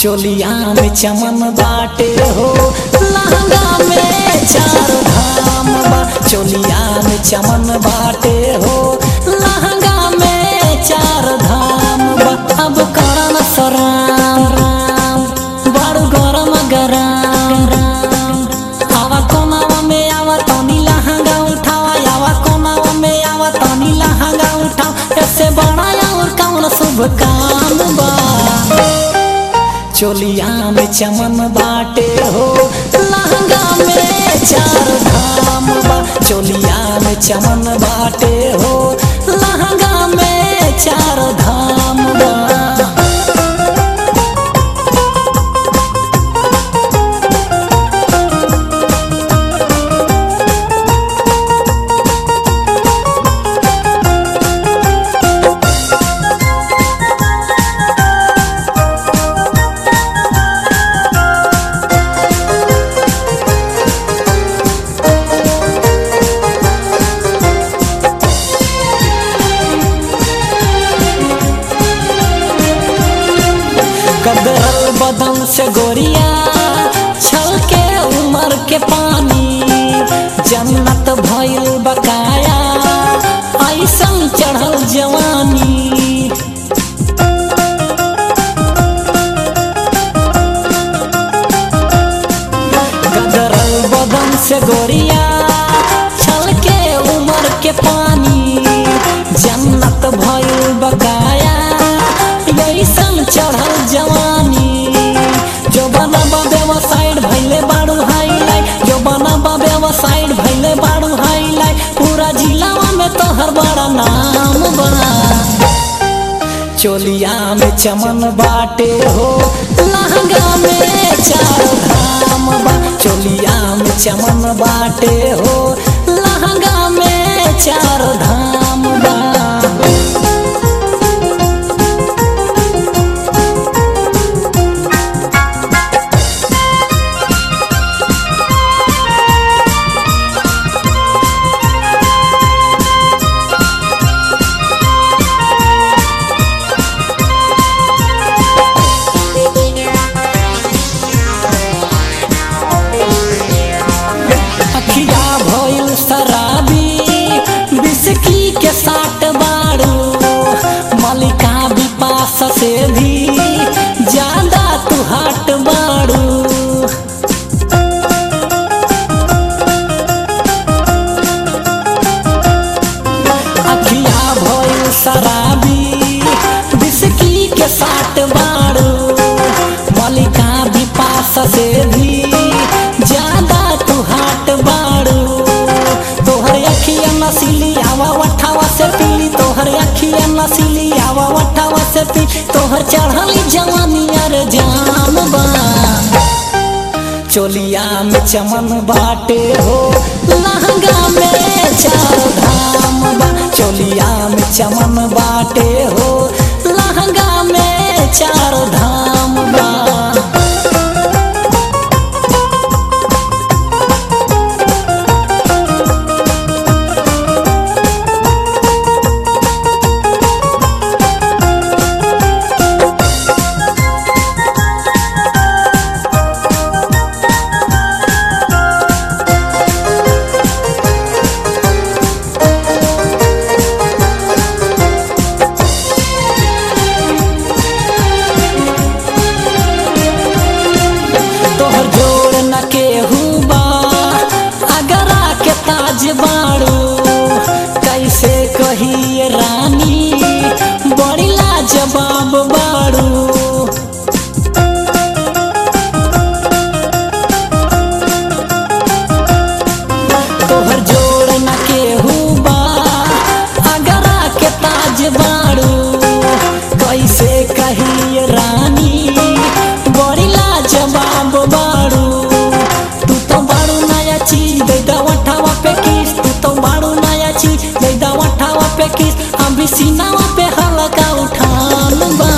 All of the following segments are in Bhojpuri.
चोलिया में चमन बाटे हो लहंगा में चार धाम बा चोलिया में चमन बाटे हो लहंगा में चार धाम बा अब करन सराम राम बड़ गरम गरम राम आवा कोनावा में आवा तनी लहंगा उठावा आवा कोनावा में आवा तनी लहंगा उठावा ऐसे बड़ा और कौन शुभ काम बा चोलिया में चमन बाटे हो लहंगा में चार धाम बा चोलिया में चमन बाटे हो लहंगा में चार धाम बा कदरल बदन से गोरिया छल के उमर के पानी जन्नत भइल बकाया ऐसन चढ़ल जवानी गदरल बदन से गोरिया छल के उमर के पानी जन्नत भइल बकाया ऐसन चढ़ल जवानी जो बनबा व्यवसाइड भइले बाड़ू हाईलाइट जो बनबा व्यवसाइड भइले बाड़ू हाईलाइट पूरा जिलावा में तोहर बड़ा नाम बा चोलिया में चमन बाटे हो लहंगा में चार धाम बा चोलिया में चमन बाटे हो लहंगा में चार धाम बा अखिया भइल शराबी बिस्की के साट बाड़ू मलिका विपास से भी ज्यादा तू हट बाड़ू अखिया भइल शराबी बिस्की के साट बाड़ू मलिका विपास से भी ज्यादा तू हाट बाड़ू तोहर अखिया नसीली आवा वठावा से पीली तोहर अखिया नसीली आवा वठावा से पीली तोहर चढ़ली जवानी अर जाम बा चोलिया में चमन बाटे हो लहंगा में चार धाम बा चोलिया में चमन बाटे हो लहंगा में चार धाम बा तोहर जोड़ न केहू बा अगरा के ताज बाड़ू कैसे कही रानी बड़ी लाजवाब बाड़ू तोहर जोड़ न केहू बा अगरा के ताज बाड़ू कैसे कही रानी बड़ी लाजवाब बाड़ू तू तो बाड़ू नया चीज दे दवठावा पे किस तू तो बाड़ू नया चीज दे दवठावा पे किस हम भी सीनावा पे हल्का उठान बा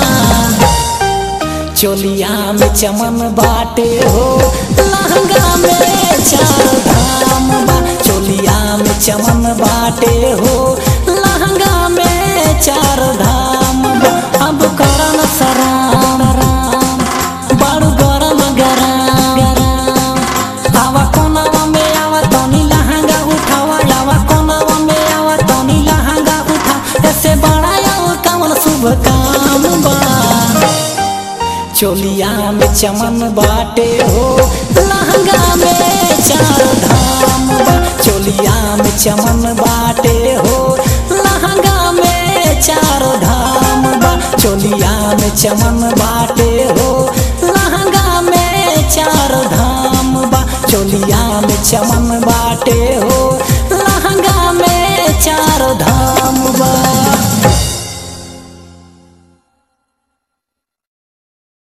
चोलिया में चमन बाटे हो लहंगा में चार धाम बा चोलिया में चमन बाटे हो लहंगा में चार धाम बा अब करन सराम राम चोलिया में चमन बाटे हो लहंगा में चार धाम बा चोलिया में चमन बाटे हो लहंगा में चार धाम बा चोलिया में चमन बाटे हो लहंगा में चार धाम बा चोलिया में चमन